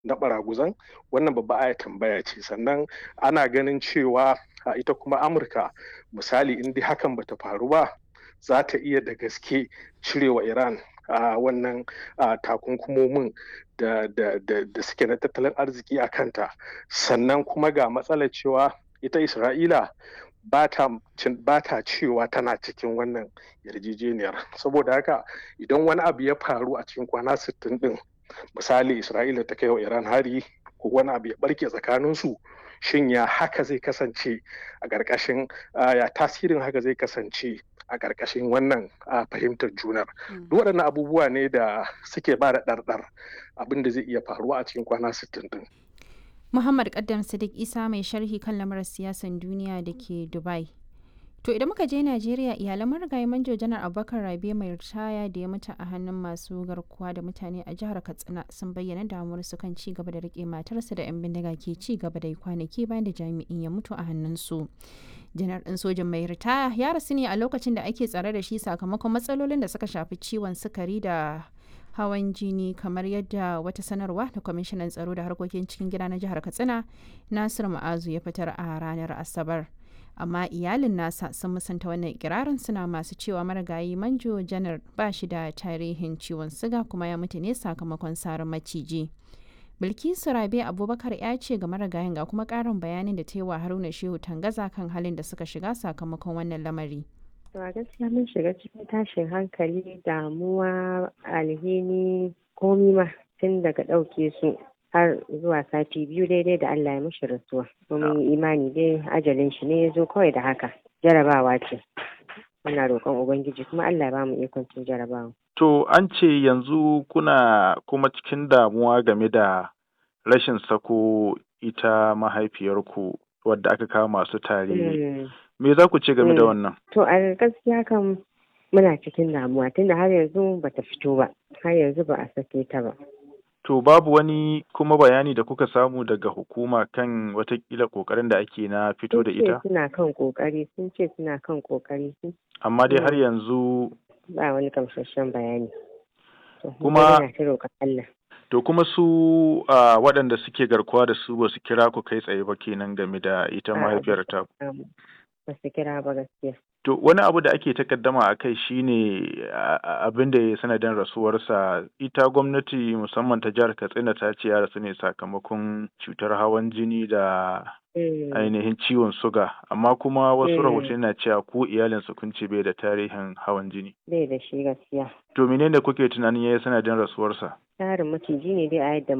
na baraguzan wannan babba aya tambaya ce sannan ana ganin cewa ita kuma amurka misali in dai hakan bata faru ba za ta iya da gaske cirewa iran a wannan takunkumomin da, suke na tattalin arziki a kanta sannan kuma ga matsalar cewa ita isra'ila ba ta cewa tana cikin wannan yarjejeniyar saboda haka idan wani abu ya faru a cikin kwana 60 din misali isra'ila ta kai wa iran hari ko wani abu ya barke tsakaninsu shin ya haka zai kasance a ƙarƙashin ya tasirin haka zai kasance a ƙarƙashin wannan fahimtar junar duk waɗannan abubuwa ne da suke ba da ɗarɗar abin da zai iya faruwa a cikin kwana 60 din Muhammad Kaddam Sadiq Isa mai sharhi kan lamarin siyasan duniya da ke Dubai. To idan muka je Najeriya iyalan marigayi manjo janar Abubakar Rabe mai ritaya da ya mutu a hannun masu garkuwa da mutane a jihar Katsina sun bayyana damuwar su kan ci gaba da rike matarsa da 'yan bindiga ke ci gaba da kwanaki bayan da jami'in ya mutu a hannunsu. Janar ɗin sojan mai ritaya ya rasu ne a lokacin da ake tsare da shi sakamakon matsalolin da suka shafi ciwon sukari da hawan jini kamar yadda wata sanarwa da kwamishinan tsaro da harkokin cikin gida na jihar katsina nasir ma'azu ya fitar a ranar asabar amma iyalin nasa sun musanta wannan ikirarin suna masu cewa marigayi manjo janar ba shi da tarihin ciwon siga kuma ya mutu ne sakamakon sarin maciji bilkisu rabe abubakar ya ce ga marigayin ga kuma karin bayanin da ta yi wa haruna shehu tangaza kan halin da suka shiga sakamakon wannan lamari To a gaskiya mun shiga cikin tashin hankali damuwa alhini komi ma tun daga ɗauke su har zuwa sati biyu daidai da Allah ya mishi rasuwa. Mun yi imani dai ajalin shi ne ya zo kawai da haka. Jarabawa ce. Muna roƙon Ubangiji kuma Allah ya bamu ikon cin jarabawa. To an ce yanzu kuna kuma cikin damuwa game da rashin sako ita mahaifiyarku wadda aka kawo masu tare. Me za ku ce game da wannan? To a gaskiya kan muna cikin damuwa tunda har yanzu bata fito ba, har yanzu ba a sake ta ba. To babu wani kuma bayani da kuka samu daga hukuma kan watakila kokarin da ake na fito da ita? Sun ce suna kan kokari, sun ce suna kan kokari. Amma dai har yanzu ba wani kamsashen bayani. Kuma Allah. To kuma su uh, waɗanda suke garkuwa da su ba su kira ku kai tsaye ba kenan game da ita mahaifiyar ta. ba su kira ba gaskiya. To wani abu da ake takaddama a kai shine abin da ya sanadin rasuwarsa ita gwamnati musamman ta jihar Katsina ta ce ya rasu ne sakamakon cutar hawan jini da ainihin ciwon suga amma kuma wasu rahoton na cewa ko iyalinsa kun ce bai da tarihin hawan jini. Bai da shi gaskiya. To menene kuke tunanin ya yi sanadin rasuwarsa? Tarin maciji ne dai a yadda